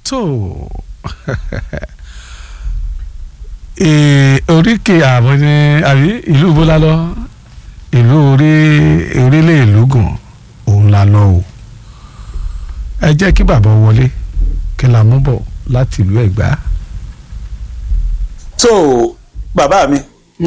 tó oríkè àmọ́ ní àbí ìlú bọ́lá lọ ìlú orí orílẹ̀ ìlú gùn òun la lọ o ẹ jẹ́ kí bàbá wọlé kí la mú bọ̀ láti ìlú ẹ̀gbá. so bàbá mi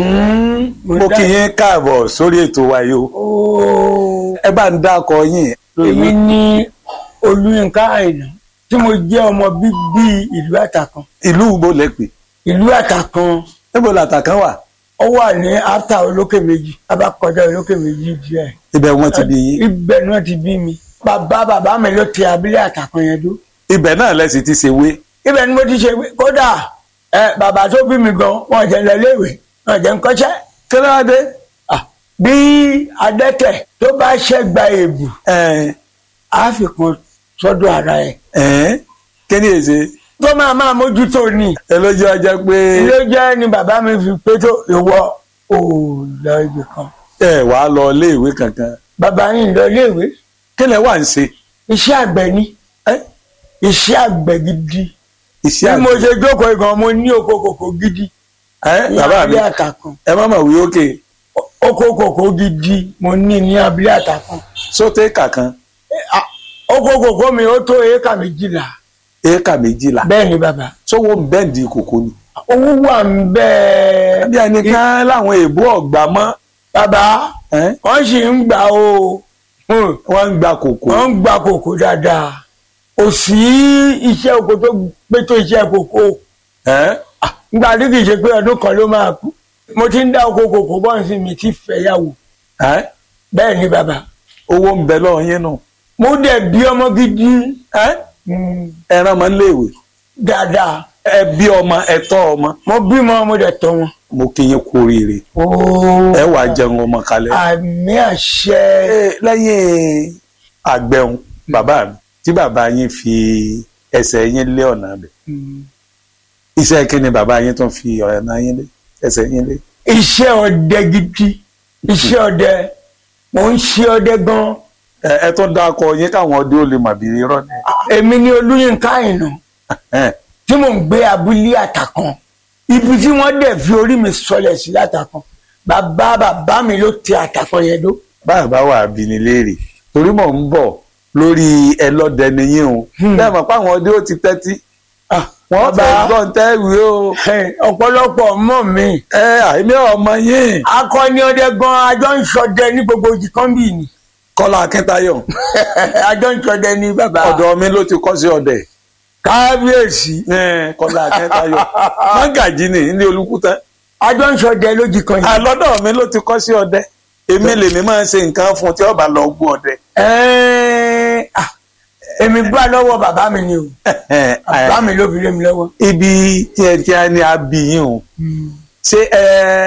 mo kí yín káàbọ̀ sórí ètò wa yìí o ẹ bá ń dákọ yín. èmi ní olúyinká àìná tí mo jẹ́ ọmọ bíbí ìlú àtàkàn ìlú wo lẹ pè ìlú àtàkàn níbo làtàkàn wà ó wà ní áfítà olókè méjì abákọjá olókè méjì díẹ̀ ibẹ̀ wọ́n ti bí yín ibẹ̀ ni wọ́n ti bí mi bàbá bàbá mi ló tẹ abílé àtàkàn yẹn dó ibẹ̀ náà lẹ sì ti ṣe wé ibẹ̀ ni mo ti ṣe kódà ẹ bàbá tó bí mi gan wọn jẹ́ lọ léèwé wọn jẹ́ ń kọ́ṣẹ́ kí ló wá dé. Ah, bí adẹ́tẹ̀ tó bá ṣẹ́gba èèbù ẹ á fi kan sọ́dọ̀ ara ẹ̀ ẹ kí ni èsè tó máa máa mójútó ni ẹ lójú ọjọ́ pé ló jẹ́ ni bàbá mi fi pé tó ìwọ ò lọ ibì kan ẹ wàá lọ iléèwé kankan bàbá yìí lọ léèwé kí lẹ wà ń ṣe iṣẹ́ àgbẹ̀ ni ẹ iṣẹ́ àgbẹ̀ gidi iṣẹ́ bí mo àgbẹ̀ ṣe jókòó gan mo ní oko kòkó gidi ẹ ní bàbá mi abúlé àtàkùn ẹ má mọ̀ wí ókè oko kòkó gidi mo ní ní abúlé àtàkùn sóté kàkan Eh, ah, oko kòkó mi ó tó éékà méjìlá éékà méjìlá bẹ́ẹ̀ ni bàbá sówó bẹ́ǹdì kòkó ni. owó wà ń bẹ́ẹ̀ bí ẹnìkan láwọn èèbó ọ̀gbà mọ́ bàbá ẹ wọ́n sì ń gbà o Hmm. wọ́n ń gba kòkó wọ́n ń gba kòkó dáadáa kò sí iṣẹ́ oko tó pé tó iṣẹ́ kòkó ẹ nígbà tí kì í ṣe pé ọdún kan ló máa kú mo ti ń dá oko kòkó bọ́ǹsì mi ti fẹ́yàwó ẹ bẹ́ẹ̀ ni bàbá owó ń bẹ lọ́wọ́ yín nù mo dẹ̀ bí ọmọ gidi ẹ hmm, ẹran máa ń léèwé dáadáa ẹ bí ọmọ ẹ tọ́ ọmọ mo bímọ mo dẹ̀ tọ́ wọn. mo kí yín kú oríire ẹ wàá jẹun ọmọ kalẹ̀. àmì àṣẹ Ẹ, lẹ́yìn àgbẹ̀hùn bàbá mi tí bàbá yín fi ẹsẹ̀ yín lé ọ̀nà bẹ̀ iṣẹ́ kí ni bàbá yín tún fi ọ̀nà yín lé ẹsẹ̀ yín lé. iṣẹ́ ọdẹ gidi iṣẹ́ ọdẹ mo ń ṣe ọdẹ gan ẹ ẹ tún dákọ yín káwọn ọdẹ ó lè mà bí irọ́ ni. èmi ni olúyinká àìnà Ẹ, tí mò ń gbé abúlé àtàkàn ibi tí wọ́n dẹ̀ fi orí mi sọlẹ̀ sí látàkàn bàbá bàbá mi ló tẹ àtàkàn yẹn dó bàbá wà bí ni léèrè torí mò ń bọ̀ lórí ẹlọ́dẹ nìyín o bẹ́ẹ̀ mọ̀ pé àwọn ọdẹ ó ti tẹ́tí Ah, wọ́n bàbá, fẹ́ gbọ́n tẹ́wìí o ẹ, ọ̀pọ̀lọpọ̀ mọ̀ mi ẹ àìmí ọmọ yín akọni ọdẹ gan ajọ ń ṣọdẹ ní gbogbo ojì kan bì ní Kọ́lá Akíntayọ̀ ajọ ń ṣọdẹ ní bàbá ọ̀dọ̀ mi ló ti kọ́ sí ọdẹ kábíyèsí Ẹ, Kọ́lá Akíntayọ̀ mágàjì ni ní olùkúta ajọ ń ṣọdẹ lójì kan yìí. àlọ́dọ̀ mi ló ti kọ́ sí ọdẹ èmi lèmi máa ń ṣe nǹkan fún tí ọba lọ gbọ́ ọdẹ. Ẹ́ẹ́, ah, èmi bá lọ́wọ́ bàbá mi ni o bàbá mi ló fi lé mi lọ́wọ́. ibi tí ẹ ti á ní abiyin o ṣé ẹ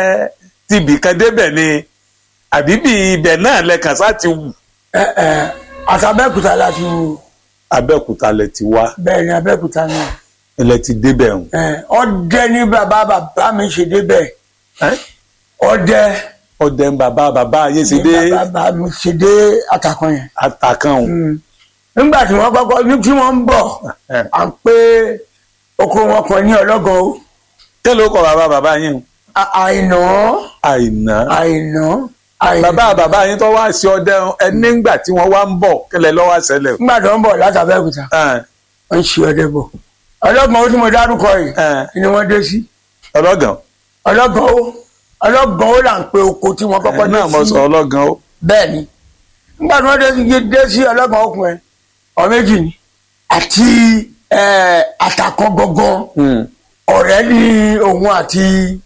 tibì kan débẹ̀ ni àbí bí ibẹ̀ náà lẹ́kàn sá ti wù. Ẹ, ẹ, àtàbẹ́kúta láti wù Abẹ́òkúta lẹ ti wá bẹ́ẹ̀ ni abẹ́kúta náà. lẹ ti débẹ̀ o. Ẹ, ọdẹ ní bàbá bàbá mi ṣe débẹ̀ Ẹ́, ọdẹ ọdẹ ń bàbá bàbá ayé ṣe ní dé bàbá mi ṣe dé àtàkùn yẹn. àtàkàn o. Mm. nígbà tí wọ́n kọ́kọ́ ní tí wọ́n ń bọ̀ Ẹ, à ń pé oko wọn kan ní ọlọ́gàn o kí ló kọ bàbá bàbá yín o. À- àìná àìná. àìná àìná. bàbá bàbá yín tó wá sí ọdẹ ẹ nígbà tí wọ́n wá ń bọ̀ kílẹ̀ lọ́wọ́ àṣẹlẹ̀ o. nígbà tó ń bọ̀ látàbẹ́kúta Ẹ, wọ́n ń ṣe ọdẹ bọ̀ ọlọ́gbọ̀n ó tí mo dárúkọ yìí ẹ, ni wọ́n dé sí ọlọ́gàn ọlọ́gbọ̀n ó ọlọ́gbọ̀n ó là ń pe oko tí wọ́n kọ́kọ́ ẹ, dé náà mo sọ sí ọlọ́gàn o. bẹ́ẹ̀ ni nígbà tí wọ́n dé sí dé sí ọlọ́gbọ̀n okùn ẹ̀ ọ̀ méjì ni àti ẹ̀, àtàkàn gangan Hmm. ọ̀rẹ́ ní òun àti